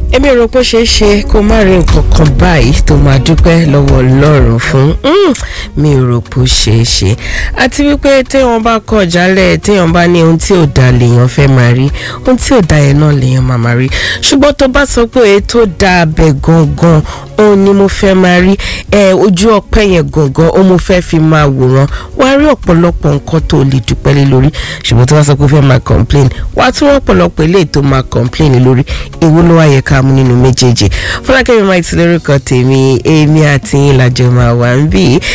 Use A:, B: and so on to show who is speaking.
A: èmi ò rò pé ó ṣeé ṣe kó má rí nǹkan kan báyìí tó máa dúpẹ́ lọ́wọ́ ọlọ́run fún Mm, mi ò rò pé ó ṣeé ṣe àti wípé téèyàn bá kọ̀ jálẹ̀ téèyàn bá ní ohun tí ò da lèèyàn fẹ́ máa rí ohun tí ò da yẹn náà lèèyàn máa máa rí ṣùgbọ́n tó bá sọ pé èyí tó da abẹ gangan òun ni mo fẹ́ máa rí ẹ ojú ọpẹ́ yẹn gangan ó mo fẹ́ fi máa wòran wàá rí ọ̀pọ̀lọpọ̀ nǹkan tó lè dúpẹ́ lé lórí ṣùgbọ́n tó bá sọ pé ó fẹ́ máa complain wàá tún ọ̀pọ̀lọpọ̀ eléyìí tó máa complain lé lórí èwo ló wá yẹ ká mú nínú méjèèjì fúlákẹ́mi máa ti lórúkọ tèmi èmi àti yín làjọ máa wà ń bì í